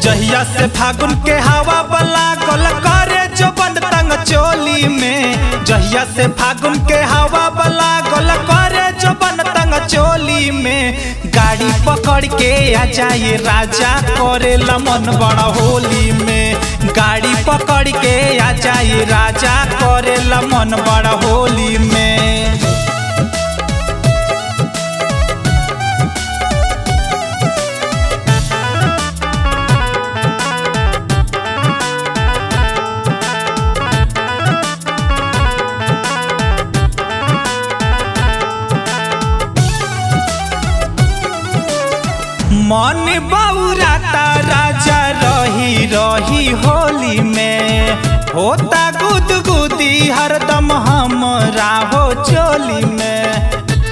जहिया से फागुन के हवा बला गल करे जो बंद तंग चोली में जहिया से फागुन के हवा बला गल करे जो बंद तंग चोली में गाड़ी पकड़ के आ जाए राजा करे मन बड़ा होली में गाड़ी पकड़ के आ जाए राजा करे मन बड़ा होली में मन बौराता राजा रही रही होली में होता गुदगुदी हरदम हमरा हो चोली में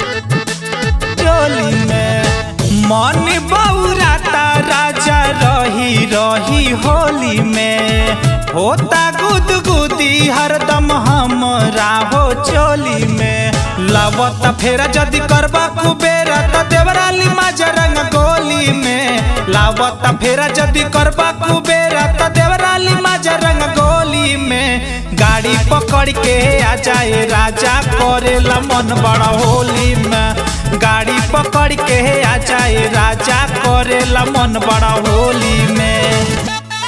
चोली में मन बौराता राजा रही रही होली में होता गुदगुदी हरदम हमरा हो चोली में लवत फेरा जदि करबा कुबेरा त देवराली माजा रंग गोली में लावत फेरा जदि करबा कुबेरा त देवराली माजा रंग गोली में गाड़ी पकड़ के आ जाए राजा करेला मन बड़ा होली में गाड़ी पकड़ के आ जाए राजा करेला मन बड़ा होली में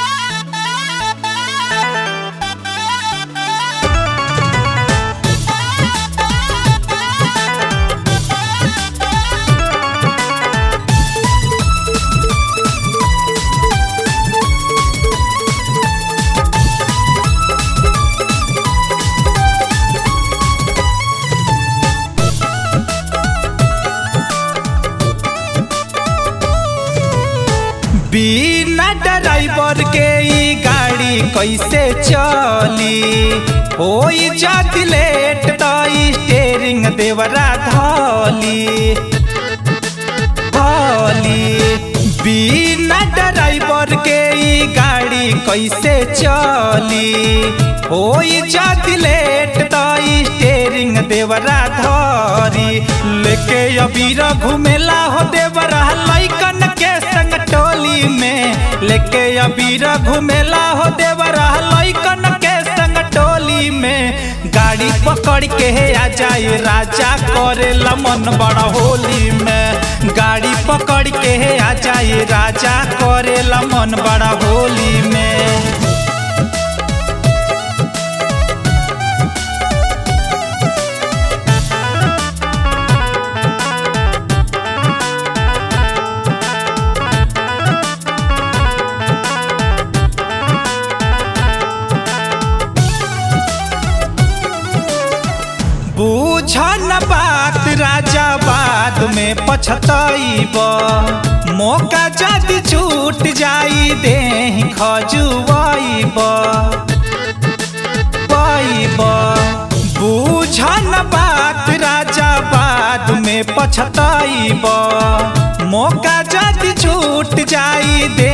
बिना ड्राइवर के ई गाड़ी कैसे चली होई जात लेट त स्टेरिंग देवरा धली धली बिना ड्राइवर के ई गाड़ी कैसे चली होई जात लेट त स्टेरिंग देवरा धरी लेके अबीर घुमेला हो देवरा लैकन के संग टोली में लेके अबीर घुमेला हो देवरा लैकन के संग टोली में गाड़ी पकड़ के आ जाए राजा करेला मन बड़ा होली में गाड़ी पकड़ के आ जाए राजा करेला मन बड़ा होली में बूझन बात राजा बाद में पछतैब मौका जदि छूट जाई दे खजुआब बूझन बात राजा बाद में पछतैब मौका जदि छूट जाई दे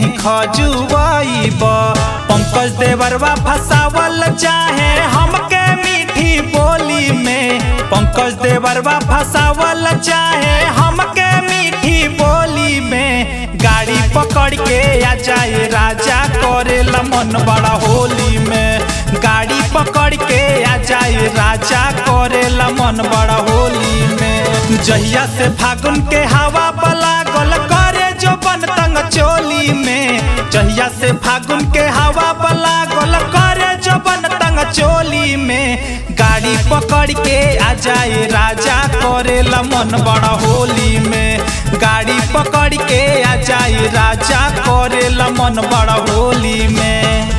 खजुआब पंकज देवरवा फसावल चाहे हमके मीठी बोली में पंकज देवरवा फसावल चाहे हमके मीठी बोली में गाड़ी पकड़ के आ जाए राजा करेला मन बड़ा होली में गाड़ी पकड़ के आ जाए राजा करेला मन बड़ा होली में जहिया से फागुन के हवा बला गल करे जो बन तंग चोली में जहिया से फागुन के हवा बला गल करे जो बन तंग चोली में गाड़ी पकड़ के आ जाए राजा करेला मन बड़ा होली में गाड़ी पकड़ के आ जाए राजा करेला मन बड़ा होली में